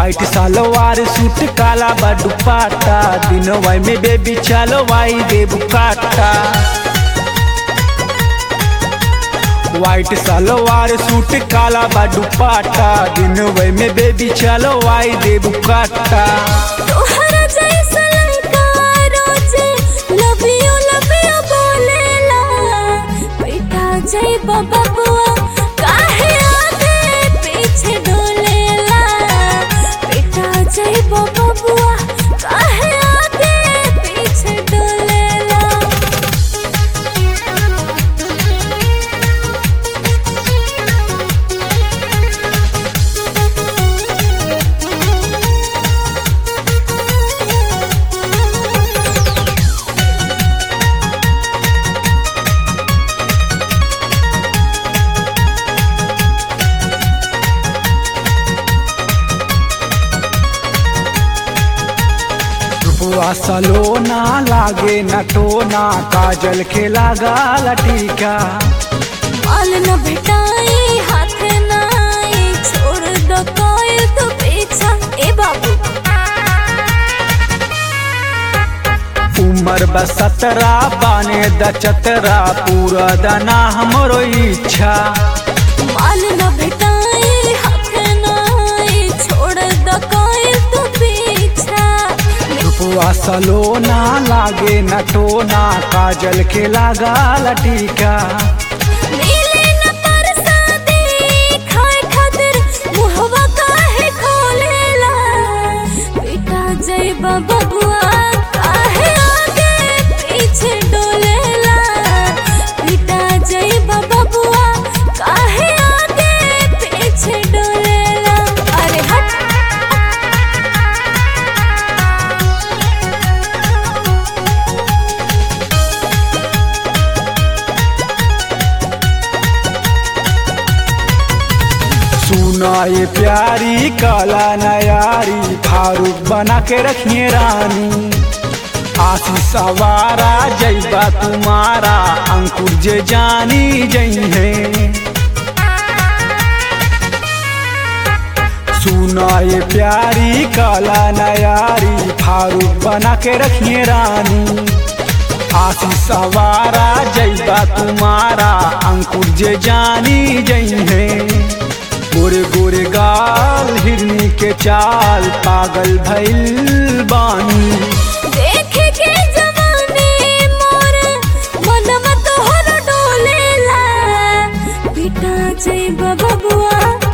white सलवार suit काला बा दुपट्टा दिनवा में बेबी चलवाई देबू काटा व्हाइट सलवार सूट काला बा दुपट्टा दिनवा में बेबी चलवाई देबू काटा तोहरा जैसा लड़का रोजे लव यू लव यू बोलेला बेटा जय बबुआ काहे आगे पीछे डोलेला बेटा जय बबुआ काहे आगे पीछे डोलेला रुपवा सलोना लागे न टोना काजल के लागा लटीका माल न भेटाई हाथ न आई छोड़ दो कोई तो पीछा ए बाबू उमर बसतरा बाने द चतरा पूरा दना हमरो इच्छा माल न भेटाई हाथ न आई छोड़ दो कोई तो पीछा रुपवा सलोना लागे न टोना काजल के लागा लटीका मिले न परसादी खाए खातिर मुहवा काहे खोलेला बेटा जय बबुआ काहे आगे पीछे डोलेला बेटा जय बबुआ काहे आगे पीछे डोलेला अरे हट सुना ये प्यारी काला नयारी फारूक बना के रखिए रानी आशीष सवारा जैबा तुम्हारा अंकुर जे जानी जई है सुना ये प्यारी काला नयारी फारूक बना के रखिए रानी आशीष सवारा जैबा तुम्हारा अंकुर जे जानी जई है गोरे गोरे गाल हिरनी के चाल पागल भइल बानी देखे के जवानी मोर मनवा तोहर डोलेला बेटा जय बबुआ